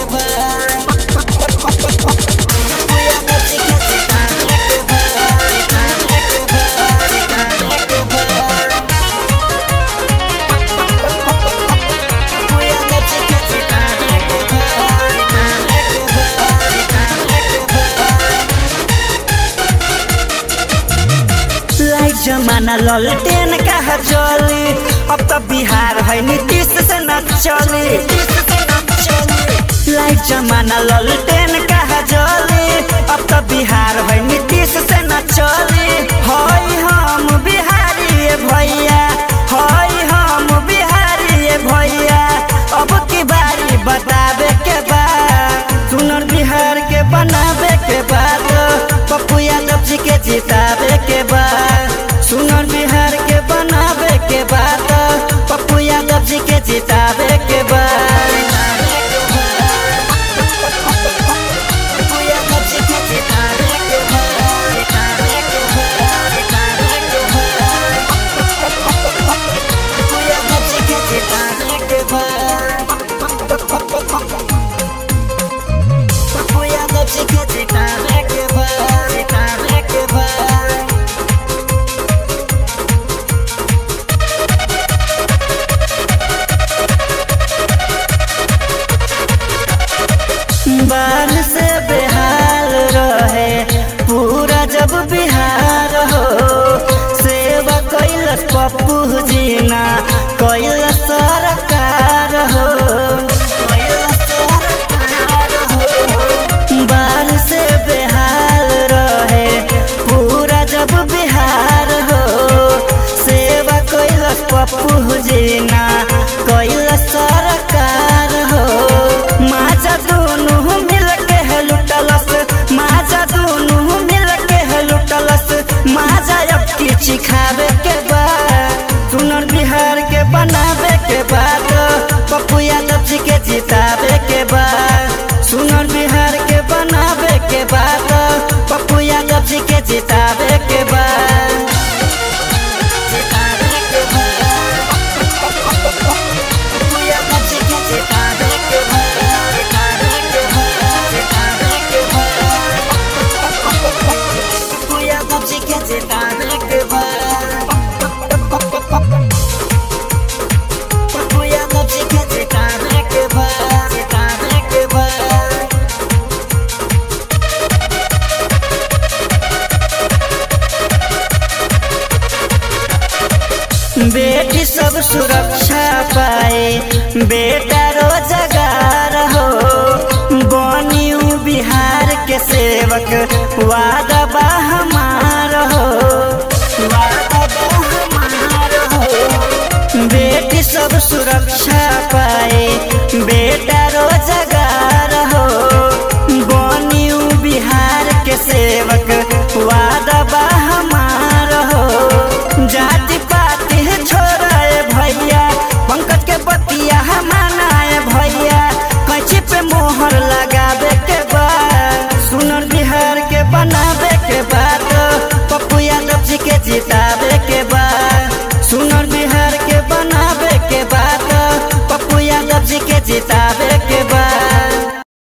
light जमाना ललटेन कहा चली अब तो बिहार है नीतीश से न चली लाइट जमाना ललटेन कहा चली अब तो बिहार है नीतीश से न चली हई हम बिहारी ये भैया हई हम बिहारी ये भैया अब की बारी बतावे के बाद सुनर बिहार के बनावे के बाद पप्पू यादव जी के जितावे के बाद सुनर बिहार के बनावे के बाद पप्पू यादव जी के जितावे के बाद पप्पू यादव जी के जितावे के पप्पू यादव जी के जितावे के बाद पप्पू यादव जी के जितावे के बाद जितावे के बाद बाल से बेहाल रहे पूरा जब बिहार हो सेवा कैलस पप्पू जीना कैलस सरकार हो बाल से बेहाल रहे पूरा जब बिहार हो सेवा कैलस पप्पू जीना कैलस सरकार हो माजा दोनों मिल के है लुटलस माजा दोनों मिल के है लुटलस माजा अब की चिखावे के बाद सुनर बिहार के बनावे के बाद पप्पू यादव जी के जितावे के बाद सुनर बिहार के बनावे के बाद पप्पू यादव जी के जितावे के बाद जितावे के बाद पप्पू यादव जी के जितावे के बाद जितावे के बाद जितावे के बाद पप्पू यादव जी के जितावे के बाद पप्पू यादव जी के जितावे के बाद जितावे के बाद बेटी सब सुरक्षा पाए बेटा रोजगार हो बनियू बिहार के सेवक वादा बा हमार हो वादा बा हमार हो बेटी सब सुरक्षा पाए बेटा रोजगार हो बनियू बिहार के सेवक